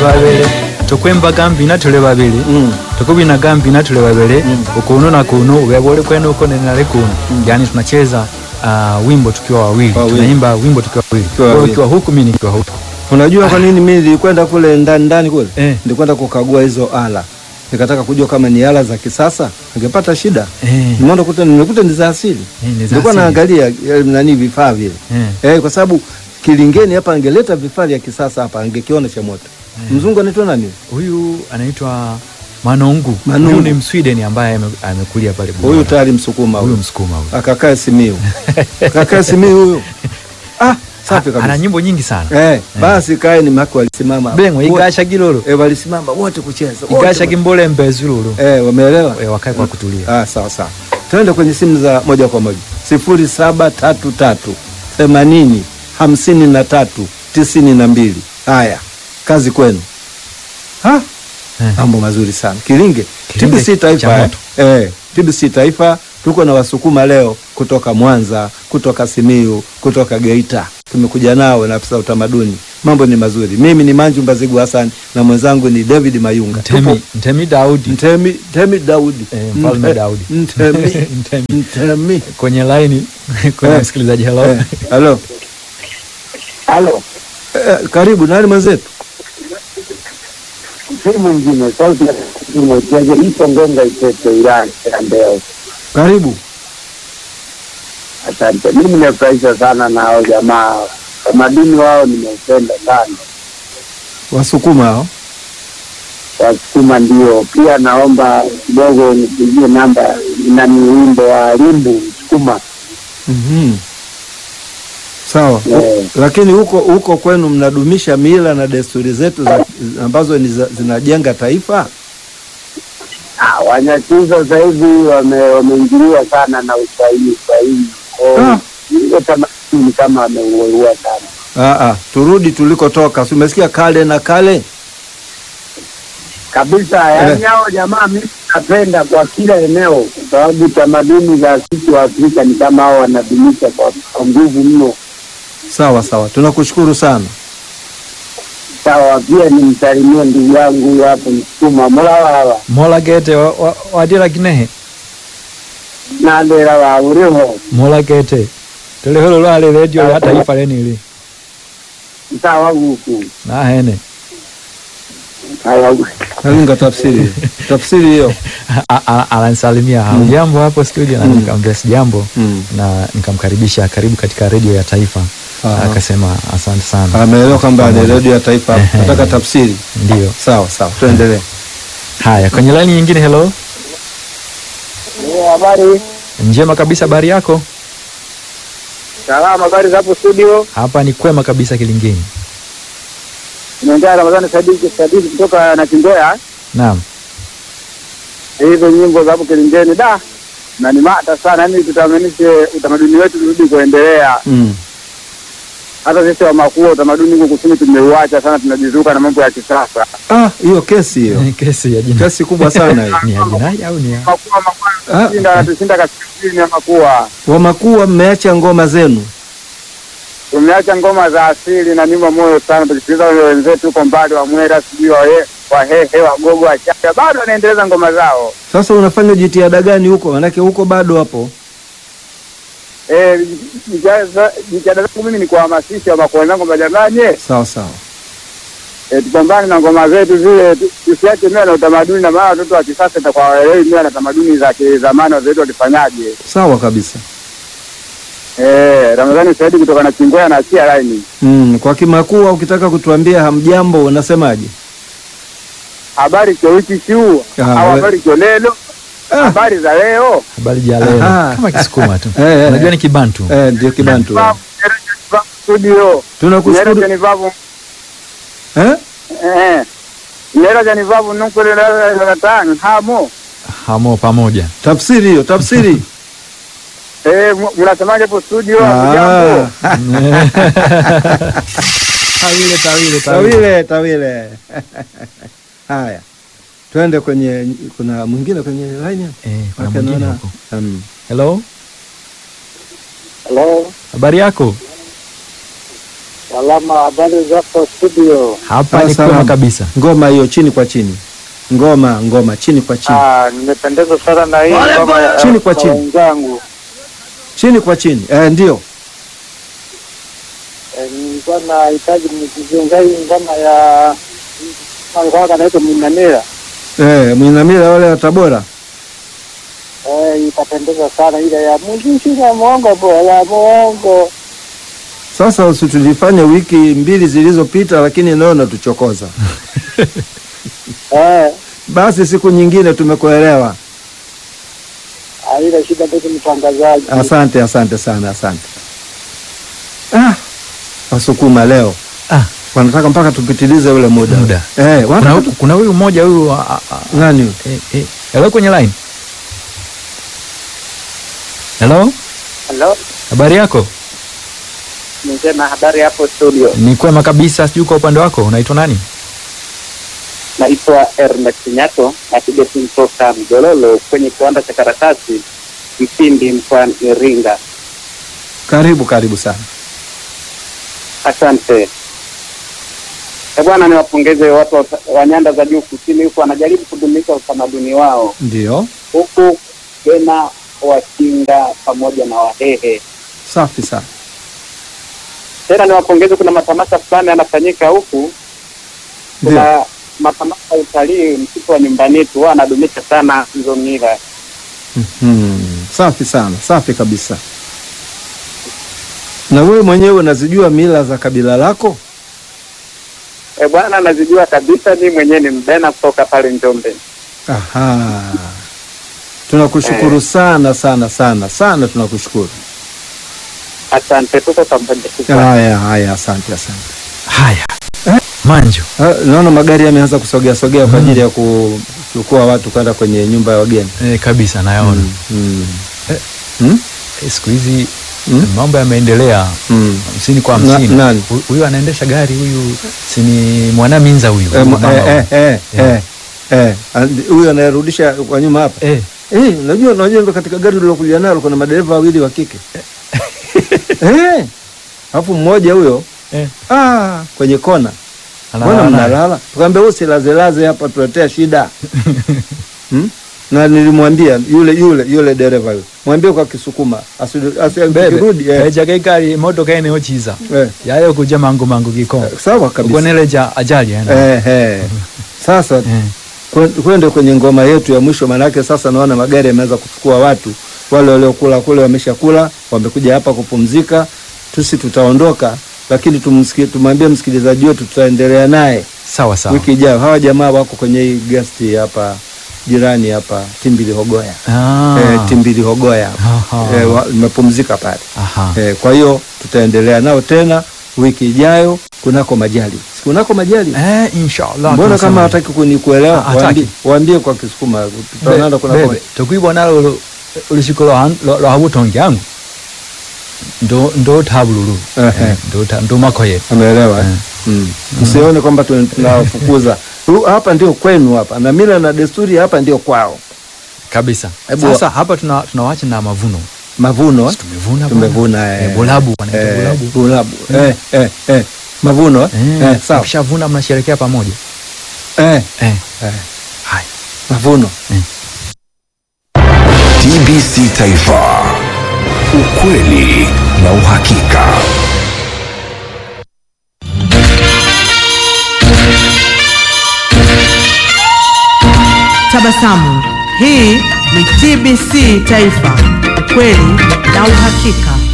babele tukwembaga mbina tuli babili Mm. tukubinaga mbina tuli babili ukuno na kuno ubeba uli kwenu uko nenale kuno yani tunacheza uh, wimbo tukiwa wawili Wawili. tunaimba wimbo tukiwa wawili Tukiwa Wewe wawili. ukiwa huku mimi nikiwa huku Unajua kwa nini mimi nilikwenda kule ndani ndani kule? Eh. Nilikwenda kukagua hizo ala. Nikataka kujua kama ni ala za kisasa, ningepata shida. Eh. Nimeona kuta nimekuta ni za asili. Eh, ni za Nilikuwa asili. naangalia eh, nani vifaa vile. Eh. Eh, kwa sababu Kilingeni hapa angeleta vifaa vya kisasa hapa angekiona cha moto. Mzungu anaitwa nani? huyu anaitwa Manungu Manungu. huyu ni Msweden ambaye ame- amekulia pale Burundi. Huyu tayari Msukuma huyu huyu. Msukuma huyu Akakaa Simiyu. Akakaa Simiyu huyu. Ah, safi ana kabisa. nyimbo nyingi sana Eh, basi kae ni mako walisimama. bengo Wote- igasha gilolo Eh, walisimama wote kucheza. wote igasha gimbole mbezululu Eh, wameelewa? Eh, wakae kwa kutulia Ah, sawa sawa. Tuende kwenye simu za moja kwa moja. sifuri saba tatu tatu themanini hamsini na tatu tisini na mbili. Haya, kazi kwenu. Ha? Eh. Mambo mazuri sana. Kilinge, Kilinge TBC Taifa. cha Eh, moto. eh, TBC Taifa tuko na Wasukuma leo kutoka Mwanza, kutoka Simiyu, kutoka Geita. Tumekuja nao na afisa utamaduni. Mambo ni mazuri. Mimi ni Manju Mbazigu Hassan na mwenzangu ni David Mayunga. Tupo Ntemi, Ntemi Daudi Ntemi, Ntemi Daudi. Eh, Mfalme Nte- Daudi. Ntemi, Ntemi. Ntemi. kwenye laini kwenye Eh. msikilizaji hello Eh, Halo. Halo, Eh, karibu nani mwenzetu? si mwingine sauti ya mwekezaji ipo Ngonga Iteto, wilaya ya Mbeya. Karibu. Asante. Mimi nimefurahishwa sana na hao jamaa, tamaduni wao nimeupenda sana, Wasukuma hao. Wasukuma ndio. Pia naomba kidogo nipigie namba nani, wimbo wa Limbu Sukuma. Mhm. Sawa. Eh. Lakini huko huko kwenu mnadumisha mila na desturi zetu za, ambazo ni za, zinajenga taifa? Ah, Wanyakyusa sasa hivi wame- wameingiliwa sana na Uswahili Uswahili, Ah. ile tamaduni kama wameuelewa sana. Ah, ah, turudi tulikotoka. Si umesikia kale na kale? kabisa yaani hao jamaa mimi napenda kwa kila eneo kwa sababu tamaduni za sisi wa Afrika ni kama hao wanadumisha kwa kwa nguvu mno. Sawa sawa. Tunakushukuru sana. Sawa, pia nimsalimie ndugu yangu huyu hapo Msukuma mulawawa mola gete wa- wa- wadira kinehe nandera wa uriho mola gete tuliholo lwale redio ya taifa lenili sawa guku nahene sawa Nalinga tafsiri. tafsiri hiyo. A- a- ananisalimia jambo hapo studio na nikamwambia si jambo Mm. na nikamkaribisha karibu katika redio ya taifa Aha. akasema asante sana Ameelewa kwamba ni Pamoja. redio ya taifa. Ehe. Nataka tafsiri. ndio Sawa sawa. Tuendelee. haya kwenye laini nyingine hello habari njema kabisa habari yako salama habari za hapo studio hapa ni kwema kabisa kilingeni naongea Ramadhani Sadiki Sadiki kutoka na Kingoya naam hizo nyimbo za hapo Kilingeni da na ni mata sana yani tutamanishe utamaduni wetu turudi kuendelea Mm. hata sisi wa makuu utamaduni huko kusini tumeuacha sana, tunajizuka na mambo ya kisasa. Ah, hiyo kesi hiyo. kesi ya jina Kesi kubwa sana hiyo. ni ya jinai au ni ya Makuu makuu Ah. anatushinda anatushinda kaskazini ya makua. Wamakuwa mmeacha ngoma zenu. Tumeacha ngoma za asili na nyuma moyo sana, tukisikiliza wale wenzetu huko mbali wa Mwera, sijui wahe Wahehe, Wagogo, Wachaga bado wanaendeleza ngoma zao. Sasa unafanya jitihada gani huko? Manake huko bado hapo. Eh, jitihada jitihada zangu mimi ni kuhamasisha wamakuu wenzangu kwamba jamani, eh, Sawa sawa. eh, tupambane na ngoma zetu zile, tu- tusiache mila na utamaduni, na maana watoto wa kisasa itakuwa waelewi mila na tamaduni za kizamani wazetu walifanyaje. Sawa kabisa. Eh, Ramadhani Saidi kutoka na Chingwea na achia laini. Mm, kwa Kimakua ukitaka kutuambia hamjambo unasemaje? Habari kyo wiki kiu Ah, au we- habari kyo lelo, Ah. habari za leo. habari ja leo Aha. kama kisukuma tu Eh, eh, unajua eh. ni kibantu Eh, ndio Kibantu. Vavu, Nyerere Vavu Studio. Tunakushukuru. Nyerere ni vavu. Eh? Eh. Nyerere ni vavu nunkule la la tano hamo. hamo pamoja Tafsiri hiyo, tafsiri. Eh, mu- mnasemaje hapo studio? Ah. Jambo. tawile tawile Tawile, tawile. Haya. Twende kwenye kuna mwingine kwenye line hapa? eh kuna Wake mwingine naona- huko Mm. hello Hello. habari yako Salama, habari zako studio? Hapa Ah, ni salama. kwema kabisa. Ngoma hiyo chini kwa chini, ngoma ngoma chini kwa chini, Ah, nimependezwa sana na hii ngoma ya Chini kwa ya chini. wenzangu. chini kwa chini. Eh, ndio Eh, Nilikuwa nahitaji mkizunga hii ngoma ya alikuwa kanaitwa Minanira. eh, Mwinamila wale wa Tabora. Eh, itapendeza sana ile ya muziki na mwongo bora mwongo. Sasa usitulifanya wiki mbili zilizopita, lakini leo natuchokoza. Eh, Basi siku nyingine tumekuelewa. ah, ile shida ndio mtangazaji. Asante, asante sana, asante. Ah, Wasukuma leo Ah, wanataka mpaka tupitilize ule muda, Muda. Eh, kuna, wanataka tu... kuna huyu mmoja huyu ah, ah, nani huyu? eh, eh, hello kwenye line. Hello, Hello, habari yako? nisema habari hapo studio. Ni kwema kabisa, sijui kwa upande wako unaitwa nani? Naitwa Ernest Nyato, napiga simu toka Mjololo kwenye kiwanda cha karatasi Mpindi mkoani Iringa. Karibu, karibu sana. Asante Eh, bwana, niwapongeze watu wa- wa nyanda za juu kusini huku wanajaribu kudumisha utamaduni wao, Ndio, huku tena Wakinga pamoja na Wahehe. safi sana. Tena niwapongeze, kuna matamasha fulani yanafanyika huku, Ndio, kuna matamasha ya utalii, msitu wa nyumbani tu, wao wanadumisha sana hizo mila. hmm. Safi sana, safi kabisa. Na wewe mwenyewe unazijua mila za kabila lako? E bwana, nazijua kabisa, mi mwenyewe ni mbena kutoka pale Njombe. Aha, tunakushukuru sana sana sana sana, tunakushukuru. Asante, tuko pamoja. tuko. Haya haya, asante asante. Haya, Manjo, Ah, Naona magari yameanza kusogea sogea kwa ajili ya kuchukua watu kwenda kwenye nyumba ya wageni. eh, kabisa nayaona Mm, mm. Eh. Hmm? eh, siku hizi Mm. mambo yameendelea Mm. hamsini kwa Na- hamsini. nani? Hu- Huyu anaendesha gari huyu, si ni Mwanaminza huyu Eh, mama eh, huyu. eh, eh, Yeah. eh, eh. And- Huyu anayerudisha kwa nyuma hapa Eh, Eh, unajua unajua ndo katika gari lilokuja nalo kuna madereva wawili wa kike eh, alafu mmoja huyo eh, ah, kwenye kona mbona analala naye. mnalala? Tukaambia usilazelaze hapa, tuletea shida hmm? na nilimwambia yule yule yule dereva yule, mwambie kwa Kisukuma asi- asi- Bebe, akirudi eh, eja kekali motoka ene ochiza eh, yayo kuja mangu mangu kiko sawa kabisa ukoneleja ajali ena eh, eh. Sasa eh. kwen- kwende kwenye ngoma yetu ya mwisho, maanake sasa naona magari yameanza kuchukua watu wale waliokula kule wameshakula, wamekuja hapa kupumzika. Tusi tutaondoka, lakini tumsikie, tumwambie msikilizaji wetu tutaendelea naye sawa sawa wiki ijayo. Hawa jamaa wako kwenye hii guest hapa jirani hapa Timbili Hogoya Ah. eh, Timbili Hogoya Aha. eh, wa- wamepumzika pale Aha. eh, kwa hiyo tutaendelea nao tena wiki ijayo kunako majali kunako majali Eh, inshallah mbona tunasema kama hivyo. hataki kunikuelewa Ah, hataki. waambie, waambie kwa Kisukuma tutaonana Be- kunako bebe tokwibona lo olushiko lwa butongi yangu ndo ndo tabululu Ehe. Eh, ndo ta- ndo makoye ameelewa eh? Eh. mm. msione kwamba tuna- tunawafukuza Hu- hapa ndio kwenu hapa na mila na desturi hapa ndio kwao kabisa Hebu sasa hapa tuna tunawacha na mavuno mavuno eh? Si tumevuna bwana. tumevuna Eh, eh. bolabu wanaita eh, bolabu bolabu eh, eh, eh. mavuno eh? Eh, Eh, sawa mkishavuna mnasherekea pamoja eh, eh. eh. Hai. mavuno TBC Taifa, ukweli na uhakika. Tabasamu. Hii ni TBC Taifa, ukweli na uhakika.